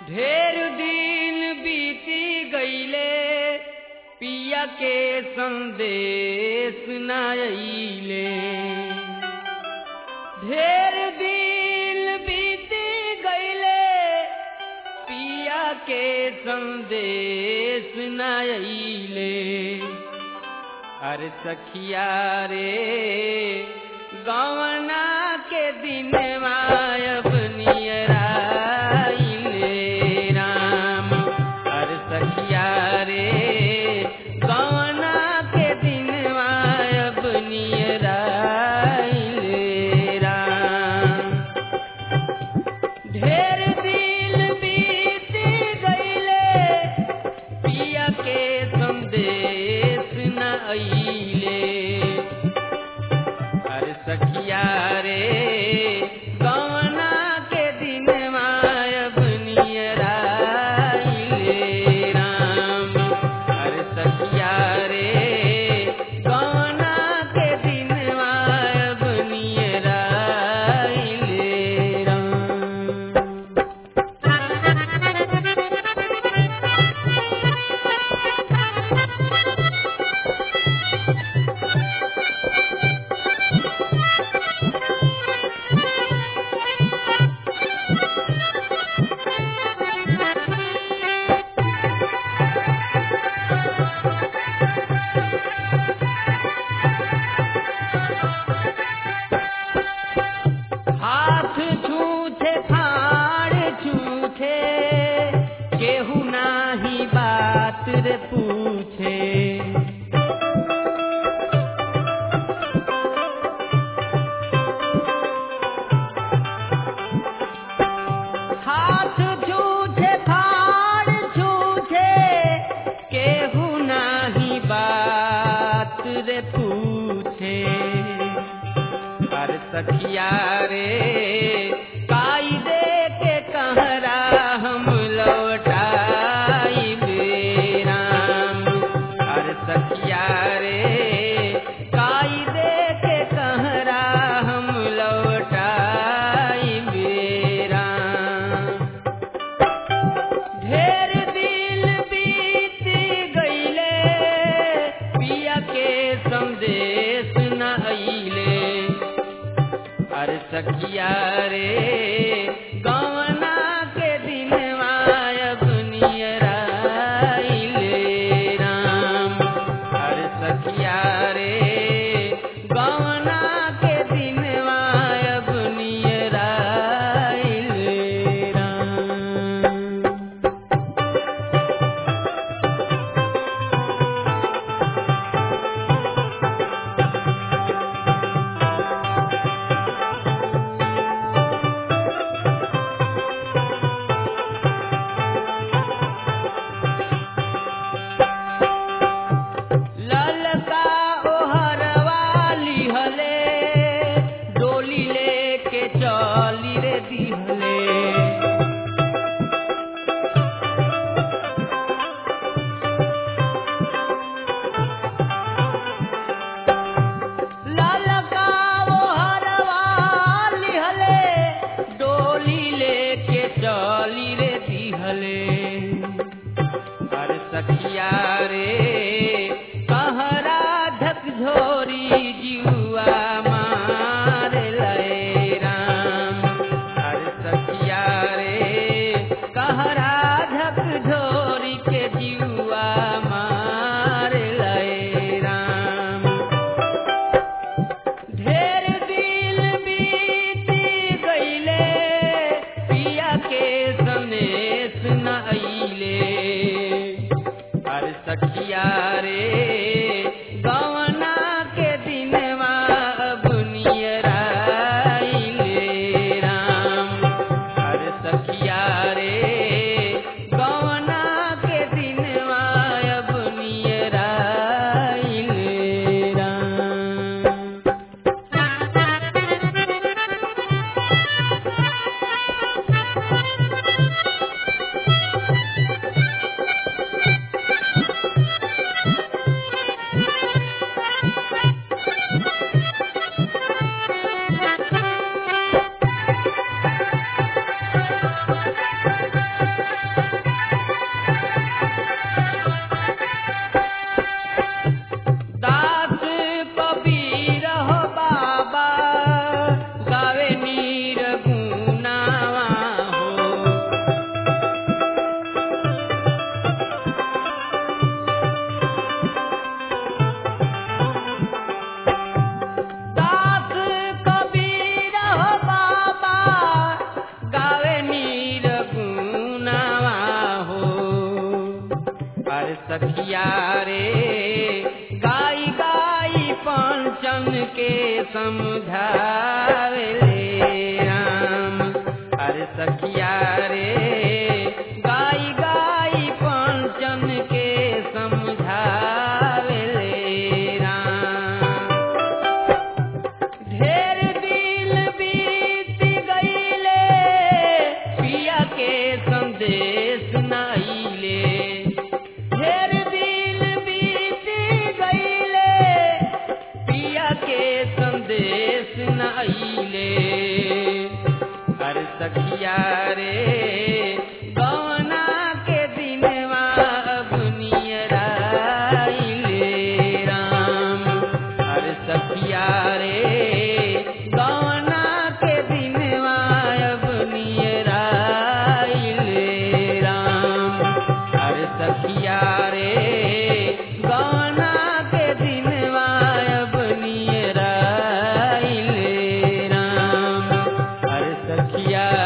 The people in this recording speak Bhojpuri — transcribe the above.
ढेर दिन बीती गईले पिया के संदेश न अइले ढेर दिन बीती गईले पिया के संदेश न अइले अरे सखिया रे गवना के दिन मायब नियराइले राम अरे सखिया रे गवना के दिन मायब नियराइले राम ढेर दिल बीत गईले पिया के संदेश न अइले अरे सखिया रे गवना के दिन मायब नियराइले राम अरे सखिया रे गवना के दिन मायब नियराइले राम हाथ छूथे फाड़ छूथे केहू नाही बात रे पूछे हाथ छूथे फाड़ छूथे केहू नाही बात रे पूछे अरे सखिया रे कायदे के कहरा हम लौटाई राम अरे सखिया रे कायदे के कहरा हम लौटाई राम ढेर दिल बीत गईले पिया के संदेश न अइले अरे सखिया रे गवना के दिन मायब नियराइले राम अरे सखिया रे गवना के दिन मायब नियराइले राम ललका ओहरवा लिहले डोली लेके चली रे दिहले ललका ओहरवा लिहले डोली लेके चली रे दिहले अरे सखिया रे कहरा धक झोरी जुआ मार लय राम अरे सखिया रे कहरा धक झोरी के जुआ मार लय राम ढेर दिल बीती गईले पिया के सनेस न अइले अरे सखिया रे गवना के दिन अब सखिया रे गाई गाई पंचन के समझावे ले राम अरे सखिया रे गाई गाई पंचन के समझावे ले राम ढेर दिल बीत गईले पिया के संदेश नाइले ढेर दिल बीत गईले पिया के संदेश नाइले हर सखिया रे गवना के दिनवा अब नियराइले राम हर सखिया रे गवना के दिनवा अब नियराइले राम हर सखिया रे गवना के दिनवा अब नियराइले राम हर सखिया